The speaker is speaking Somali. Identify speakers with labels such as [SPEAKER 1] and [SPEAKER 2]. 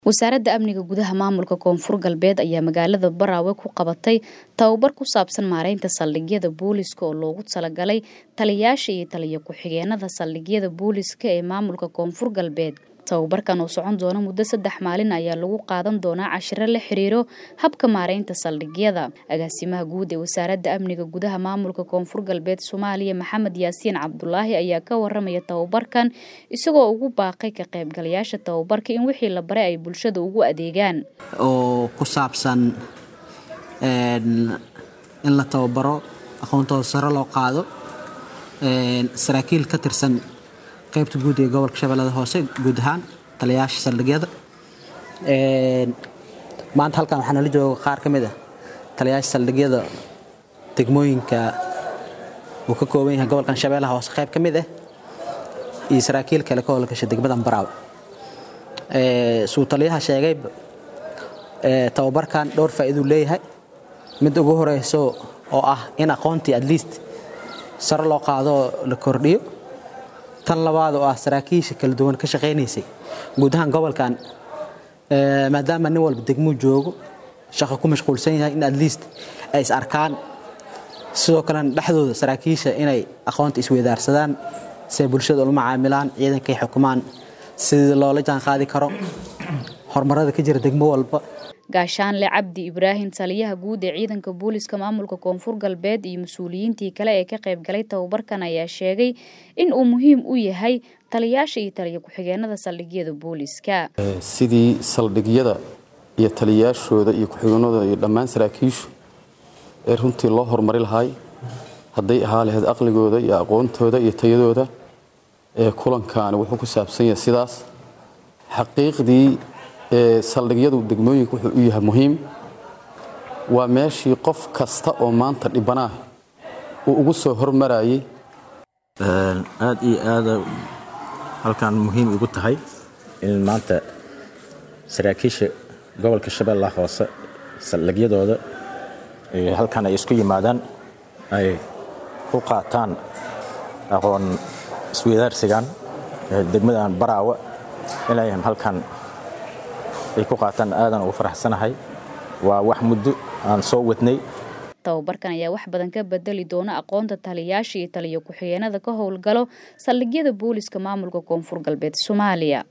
[SPEAKER 1] wasaaradda amniga gudaha maamulka koonfur galbeed ayaa magaalada baraawe ku qabatay tababar ku saabsan maareynta saldhigyada booliska oo loogu talagalay taliyayaasha iyo taliya ku-xigeenada saldhigyada booliska ee maamulka koonfur galbeed tababarkan oo socon doona muddo saddex maalin ayaa lagu qaadan doonaa cashiro la xiriiro habka maareynta saldhigyada agaasimaha guud ee wasaaradda amniga gudaha maamulka koonfur galbeed soomaaliya maxamed yaasiin cabdulaahi ayaa ka waramaya tababarkan isagoo ugu baaqay ka qaybgalayaasha tababarka in wixii la baray ay bulshada ugu adeegaan
[SPEAKER 2] oo ku saabsan in la tababaro aqoontooda sare loo qaado saraakiil ka tirsan qaybta guud ee gobolka shabeellada hoose guud ahaan taliyayaasha saldhigyada maanta halkan waxaa nala jooga qaar ka mid ah taliyayaasha saldhigyada degmooyinka uu ka kooban yahay gobolkan shabeellaha hoose qayb ka mid ah iyo saraakiil kale ka howlgasha degmadan baraawe suu taliyaha sheegayba tababarkan dhowr faa'iiduu leeyahay mid ugu horeyso oo ah in aqoontii at least sare loo qaado la kordhiyo tan labaad oo ah saraakiisha kala duwan ka shaqaynaysay guud ahaan gobolkan maadaama nin walba degmuu joogo shaqo ku mashquulsan yahay in at least ay is arkaan sidoo kalena dhexdooda saraakiisha inay aqoonta isweydaarsadaan si ay bulshada ula macaamilaan ciidankay xukumaan sidii loola jaan qaadi karo horumarada ka jira degmo walba
[SPEAKER 1] gaashaanle cabdi ibraahim taliyaha guud ee ciidanka booliska maamulka koonfur galbeed iyo mas-uuliyiintii kale ee ka qaybgalay tababarkan ayaa sheegay in uu muhiim u yahay taliyayaasha iyo taliya ku-xigeenada saldhigyada booliska
[SPEAKER 3] sidii saldhigyada iyo taliyayaashooda iyo ku-xigeenadooda iyo dhammaan saraakiishu ee runtii loo horumari lahaay hadday ahaa lahayd aqligooda iyo aqoontooda iyo tayadooda ee kulankaani wuxuu ku saabsan yahay sidaas xaqiiqdii saldhigyadu degmooyinka wuxuu u yahay muhiim waa meeshii qof kasta oo maanta dhibanaah uu ugu soo hormarayay
[SPEAKER 4] aad iyo aada halkan muhiim igu tahay in maanta saraakiisha gobolka shabeellaha hoose saldhigyadooda halkan ay isku yimaadaan ay ku qaataan aqoon isweydaarsigan degmadan baraawe inay halkan ay ku qaataan aadan ugu faraxsanahay waa wax muddo aan soo wadnay
[SPEAKER 1] tababarkan ayaa wax badan ka bedeli doona aqoonta taliyayaasha iyo taliya ku-xigeenada ka howlgalo saldhigyada booliska maamulka koonfur galbeed soomaaliya